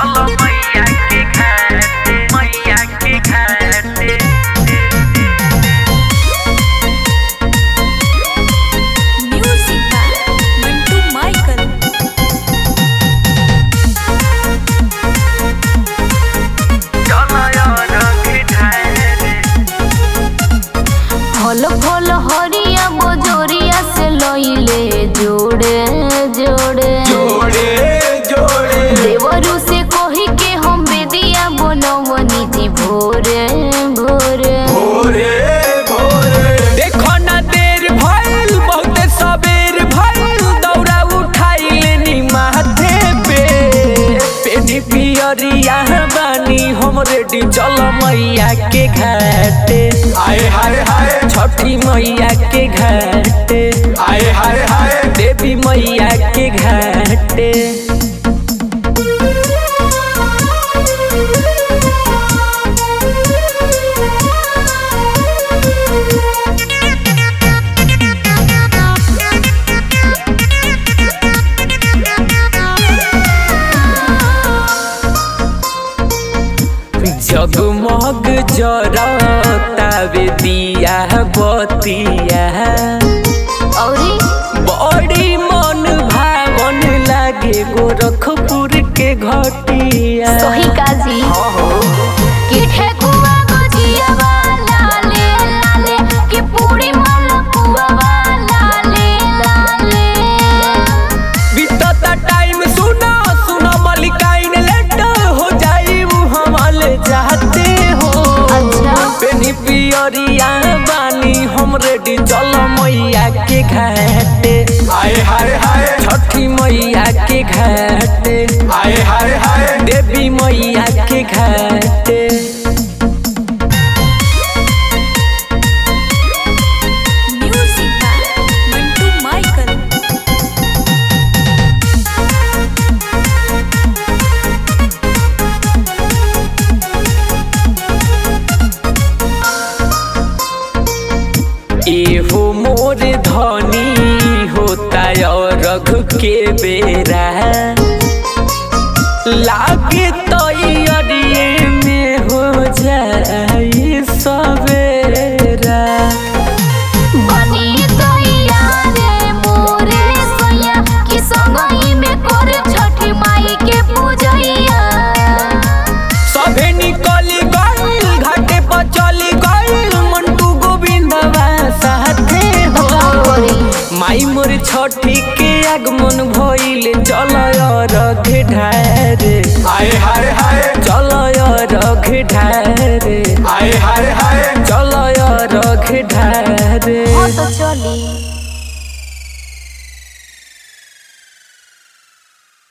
चलो मैया के घाटे मैया के घाटे Music by Mantu Michael. चलो यार के घाटे फल फल हरिया बजोरिया से लइले जोड़े जोड़े जोड़े जोड़े देवरू से कही के हम बेदिया बनवनी जी भोरे भोरे भोरे भोरे देखो ना देर भइल बहुते सबेर भइल दौड़ा उठाई लेनी माथे पे पेनी पियरिया बानी हम रेडी चल मैया के घाटे आए हाय हाय छठी मैया के घाटे आए हाय हाय देवी मैया के घाटे जगमग जरतावे दिया बतिया औरी बड़ी मन भावन लागे गोरखपुर के घटिया सही काजी कि ठेकुआ गजिया वाला ले लाले कि पूरी मलपुआ वाला ले लाले बीतता टाइम सुनो सुनो मलिकाइन लेट हो जाई हमाल जाते हो अच्छा। पेनी पियरिया बानी हम रेडी चलो मैया के घाटे आए हाय हाय छठी मैया के घाटे आए हाय हाय देवी मैया के घाटे Music by Mantu Michael. एहो मोर धनी होता और रघ के बेरा लागे तो अड़िए में हो जाई सवेरा बनी गैया रे मोरे सैया कि संगही में कर छठी माई के पूजैया सभे निकली गइल घाटे पर चली गइल मंटू गोविंदवा साथे हो माई मोर छठी के आगमन भइल चल रघ ढारे आए हाय हाय चल रघ ढारे आए हाय हाय चल रघ ढारे